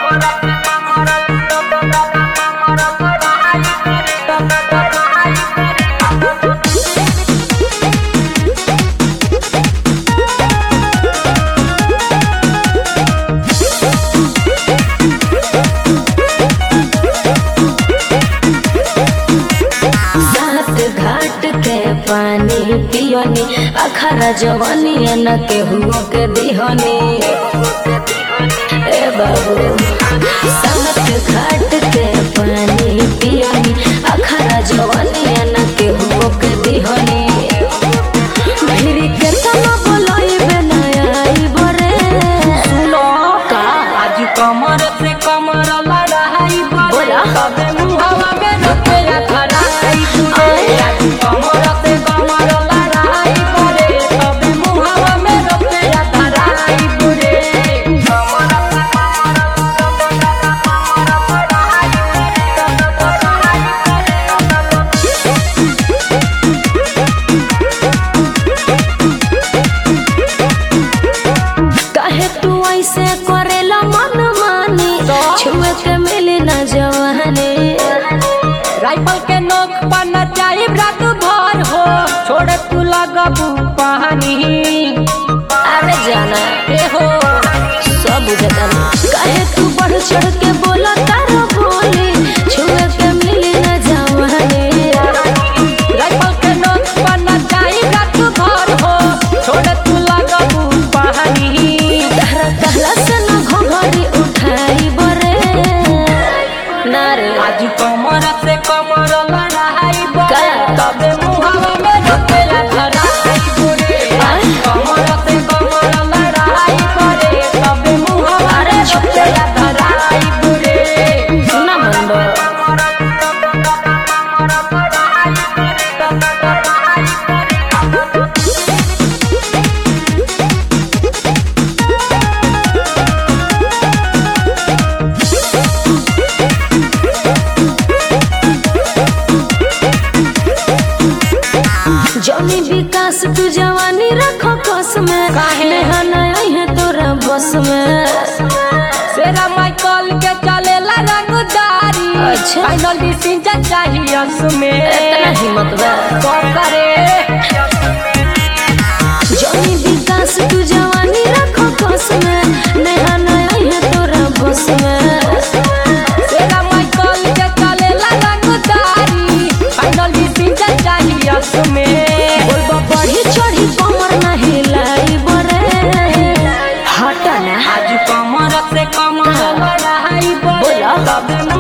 सात घाट के पानी पियोनी अखरा जवानी न केहू के दिहनी ए बाबू सात घाट के पानी पियोनी अखरा जवानी न केहू के दिहनी भिरी के तना बोलाई बनाई बरे सुनो का आज कमर से कमर लड़ाई बोला। तबे मुहवा में रुपया धराई बुरे आज कमर से कमर लड़ाई करे तबे मुहवा में रुपया धराई बुरे कमर से कमर काहे तू ऐसे करेला मन मानी छुए के मिली न जवानी राइफल के नोक पर न जाए रात भर हो छोड़ तू लगबू पानी अरे जाना ए हो सब बुझता काहे तू बढ़ चढ़ के बोला तारो बोली छुए के मिली न जवानी राइफल के नोक पर न जाए रात भर हो छोड़ तू लगबू पानी तहरा कहला से न घोघरी उठाई बरे ना रे आज कमर से कमर लड़ाई बोले का? तबे मुहावा में रुपया धराई बुरे आज कमर से कमर लड़ाई बोले तबे मुहावा में रुपया धराई बुरे ना मन बा जमी विकास तू जवानी रखो कस में काहे? नेहा नहीं है तोरा बस में सेरा माइकल के चलेला रंगदारी अच्छा। फाइनल डिसीजन चाहिए उसमें इतना हिम्मत बा तो करे जमी विकास तू जवानी रखो कस में नेहा नहीं है तोरा बस में सेरा माइकल के चलेला रंगदारी फाइनल डिसीजन चाहिए उसमें बोलबा बढ़ी चढ़ी कमर नहीं लाई बरे हटा ना आज कमर से कमर लड़ाई बोले बोला। तबे